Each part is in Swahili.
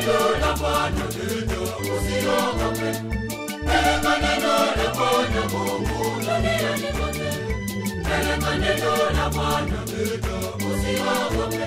neno la Bwana, usiogope. Peleka neno la Bwana Mungu duniani kote. Peleka neno la Bwana, usiogope.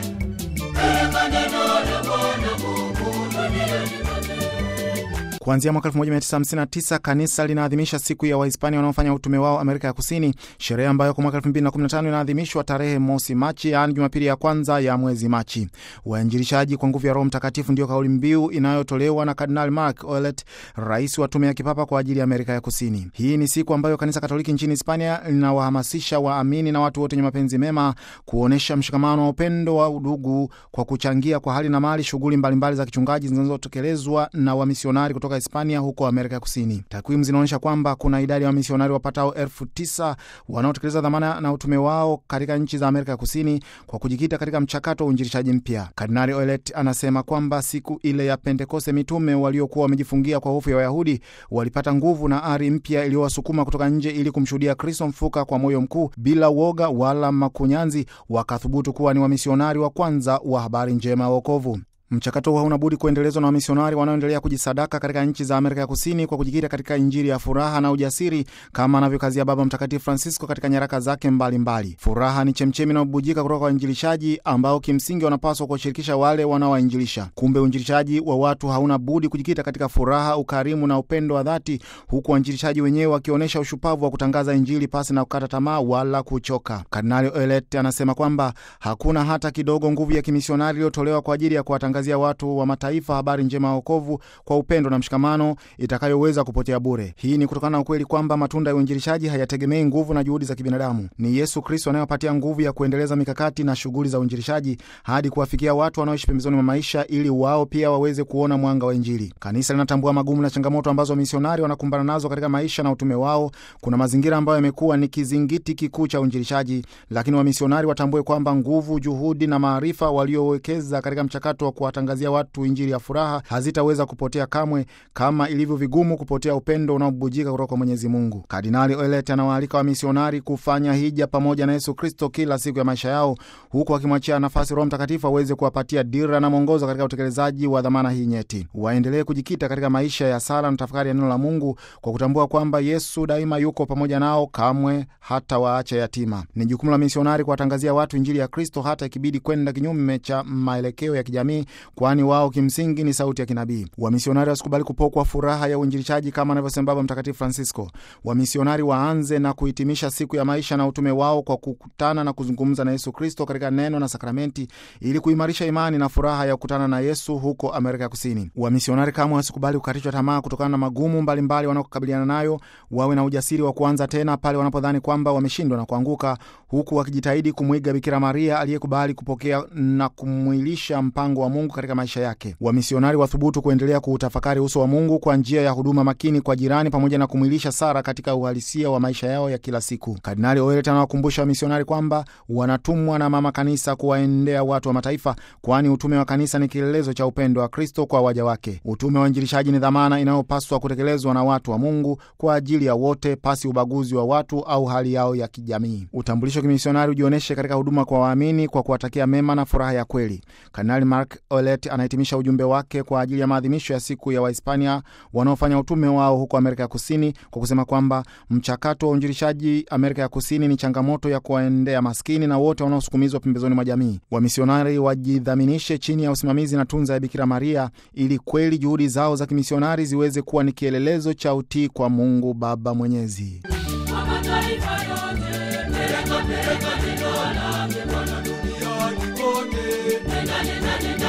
Peleka neno la Bwana Mungu duniani kote. Kuanzia mwaka 1959 kanisa linaadhimisha siku ya Wahispania wanaofanya utume wao Amerika ya Kusini, sherehe ambayo kwa mwaka 2015 inaadhimishwa tarehe mosi Machi, yaani Jumapili ya kwanza ya mwezi Machi. Wainjilishaji kwa nguvu ya Roho Mtakatifu ndio kauli mbiu inayotolewa na Kardinali Mark Ouellet, rais wa tume ya kipapa kwa ajili ya Amerika ya Kusini. Hii ni siku ambayo kanisa Katoliki nchini Hispania linawahamasisha waamini na watu wote wenye mapenzi mema kuonyesha mshikamano wa upendo wa udugu kwa kuchangia kwa hali na mali shughuli mbalimbali za kichungaji zinazotekelezwa na wamisionari kutoka Hispania huko Amerika ya Kusini. Takwimu zinaonyesha kwamba kuna idadi ya wamisionari wapatao elfu tisa wanaotekeleza dhamana na utume wao katika nchi za Amerika ya Kusini kwa kujikita katika mchakato wa uinjilishaji mpya. Kardinali Ouellet anasema kwamba siku ile ya Pentekoste mitume waliokuwa wamejifungia kwa hofu ya Wayahudi walipata nguvu na ari mpya iliyowasukuma kutoka nje ili kumshuhudia Kristo mfuka kwa moyo mkuu bila uoga wala makunyanzi, wakathubutu kuwa ni wamisionari wa kwanza wa habari njema ya wokovu. Mchakato huu hauna budi kuendelezwa na wamisionari wanaoendelea kujisadaka katika nchi za Amerika ya Kusini kwa kujikita katika Injili ya furaha na ujasiri, kama anavyokazia Baba Mtakatifu Francisco katika nyaraka zake mbalimbali mbali. Furaha ni chemchemi inayobubujika kutoka kwa wainjilishaji ambao kimsingi wanapaswa kuwashirikisha wale wanaowainjilisha. Kumbe uinjilishaji wa watu hauna budi kujikita katika furaha, ukarimu na upendo wa dhati, huku wainjilishaji wenyewe wakionyesha ushupavu wa kutangaza Injili pasi na kukata tamaa wala kuchoka. Kardinali Ouellet anasema kwamba hakuna hata kidogo nguvu ya kimisionari iliyotolewa kwa ajili ya kuwatangazia watu wa mataifa habari njema ya wokovu kwa upendo na mshikamano itakayoweza kupotea bure. Hii ni kutokana na ukweli kwamba matunda ya uinjilishaji hayategemei nguvu na juhudi za kibinadamu. Ni Yesu Kristo anayewapatia nguvu ya kuendeleza mikakati na shughuli za uinjilishaji hadi kuwafikia watu wanaoishi pembezoni mwa maisha, ili wao pia waweze kuona mwanga wa Injili. Kanisa linatambua magumu na changamoto ambazo wamisionari wanakumbana nazo katika maisha na utume wao. Kuna mazingira ambayo yamekuwa ni kizingiti kikuu cha uinjilishaji, lakini wamisionari watambue kwamba nguvu, juhudi na maarifa waliowekeza katika mchakato wa kuwatangazia watu injili ya furaha hazitaweza kupotea kamwe, kama ilivyo vigumu kupotea upendo unaobubujika kutoka kwa Mwenyezi Mungu. Kardinali Ouellet anawaalika wamisionari kufanya hija pamoja na Yesu Kristo kila siku ya maisha yao, huku akimwachia nafasi Roho Mtakatifu aweze kuwapatia dira na mwongozo katika utekelezaji wa dhamana hii nyeti. Waendelee kujikita katika maisha ya sala na tafakari ya neno la Mungu kwa kutambua kwamba Yesu daima yuko pamoja nao, kamwe hata waache yatima. Ni jukumu la misionari kuwatangazia watu injili ya Kristo, hata ikibidi kwenda kinyume cha maelekeo ya kijamii, kwani wao kimsingi ni sauti ya kinabii. Wamisionari wasikubali kupokwa furaha ya uinjilishaji kama anavyosema Baba Mtakatifu Francisco. Wamisionari waanze na kuhitimisha siku ya maisha na utume wao kwa kukutana na kuzungumza na Yesu Kristo katika neno na sakramenti, ili kuimarisha imani na furaha ya kukutana na Yesu huko Amerika ya Kusini. Wamisionari kamwe wasikubali kukatishwa tamaa kutokana na magumu mbalimbali wanaokabiliana nayo. Wawe na ujasiri wa kuanza tena pale wanapodhani kwamba wameshindwa na kuanguka, huku wakijitahidi kumwiga Bikira Maria aliyekubali kupokea na kumwilisha mpango wa Mungu katika maisha yake. Wamisionari wathubutu kuendelea kuutafakari uso wa Mungu kwa njia ya huduma makini kwa jirani, pamoja na kumwilisha sara katika uhalisia wa maisha yao ya kila siku. Kardinali Ouellet anawakumbusha wamisionari kwamba wanatumwa na Mama Kanisa kuwaendea watu wa mataifa, kwani utume wa kanisa ni kielelezo cha upendo wa Kristo kwa waja wake. Utume wa uinjilishaji ni dhamana inayopaswa kutekelezwa na watu wa Mungu kwa ajili ya wote, pasi ubaguzi wa watu au hali yao ya kijamii. Utambulisho wa kimisionari ujionyeshe katika huduma kwa waamini kwa kuwatakia mema na furaha ya kweli. Kardinali Mark Ouellet anahitimisha ujumbe wake kwa ajili ya maadhimisho ya siku ya Wahispania wanaofanya utume wao huko Amerika ya Kusini kwa kusema kwamba mchakato wa uinjilishaji Amerika ya Kusini ni changamoto ya kuwaendea maskini na wote wanaosukumizwa pembezoni mwa jamii. Wamisionari wajidhaminishe chini ya usimamizi na tunza ya Bikira Maria ili kweli juhudi zao za kimisionari ziweze kuwa ni kielelezo cha utii kwa Mungu Baba Mwenyezi. Kwa mataifa yote, peleka peleka neno lake Bwana duniani kote. Nenda nenda nenda,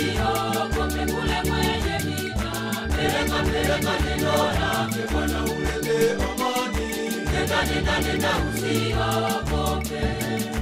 usiogope kule kwenye vita. Peleka peleka neno lake Bwana, ulete amani. Nenda nenda nenda, usiogope.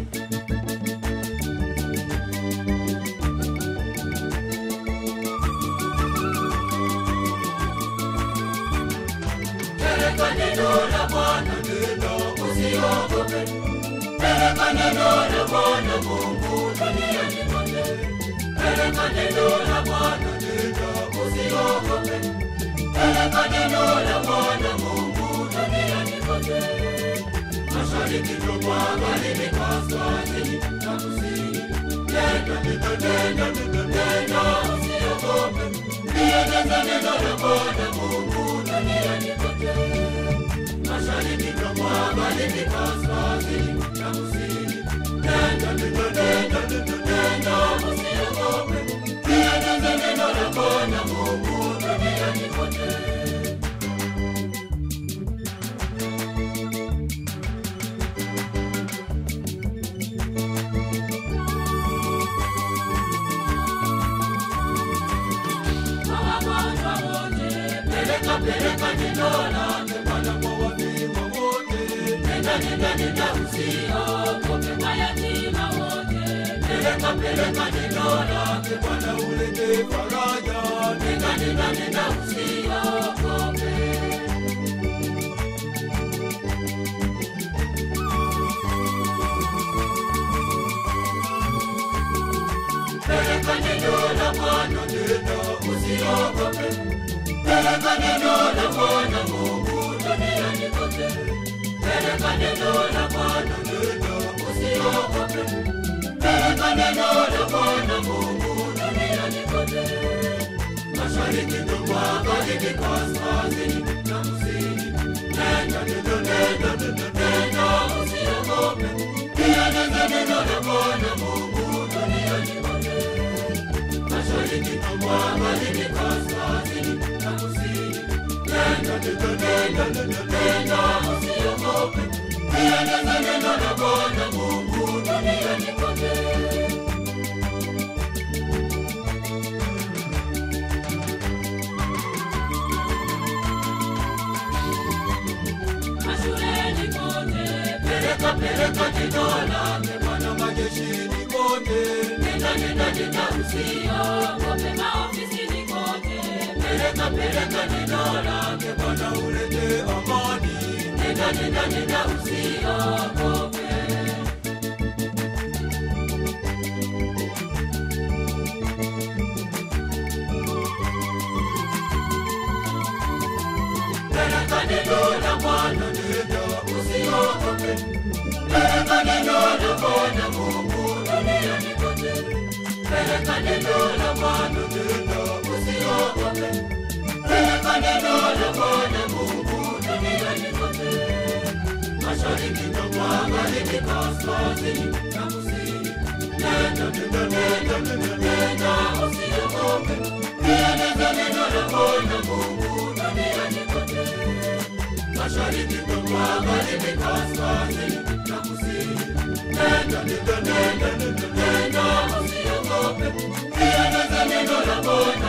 Peleka neno la Bwana, nenda usiogope. Peleka neno la Bwana Mungu duniani kote. Peleka neno la Bwana, nenda usiogope. Peleka neno la Bwana Mungu duniani kote. Mashariki na magharibi, kaskazini na kusini. Nenda, nenda, nenda, nenda, nenda, usiogope. lieneze neno la Bwana Mungu duniani kote, mashariki na magharibi, kaskazini na kusini. Nenda, nenda, nenda, nenda, nenda, usiogope, lieneze neno la Bwana Mungu duniani kote. Kwa wagonjwa wote, peleka peleka neno lake Bwana kwa wafiwa wote. Nenda nenda nenda usiogope mayatima wote. Peleka peleka neno lake Bwana ulete faraja. Nenda nenda nenda usiogope. Peleka neno la Bwana nenda usiogope. Peleka neno la Bwana Mungu duniani kote. Peleka neno la Bwana nenda usiogope. Peleka neno la Bwana Mungu duniani kote. Mashariki na magharibi, kaskazini na kusini. Nenda nenda nenda nenda nenda usiogope. Lieneze neno la Bwana Mungu duniani kote mashariki na magharibi, kaskazini na kusini. Nenda, nenda, nenda, nenda, nenda, usiogope. Lieneze neno la Bwana Mungu duniani kote. Mashuleni kote, peleka peleka neno lake Bwana majeshini kote. Nenda nenda nenda usiogope maofisini kote. Peleka peleka neno lake Bwana ulete amani. Nenda nenda nenda usiogope. Peleka neno la Bwana nenda usiogope. Peleka neno la Bwana Mungu duniani kote. Peleka neno la Bwana nenda usiogope. Peleka neno la Bwana Mungu duniani kote. Mashariki na magharibi, kaskazini na kusini. Nenda, nenda, nenda, nenda, nenda, usiogope. Lieneze neno la Bwana Mungu duniani kote mashariki na magharibi, kaskazini na kusini. Nenda, nenda, nenda, nenda, nenda, usiogope. Lieneze neno la Bwana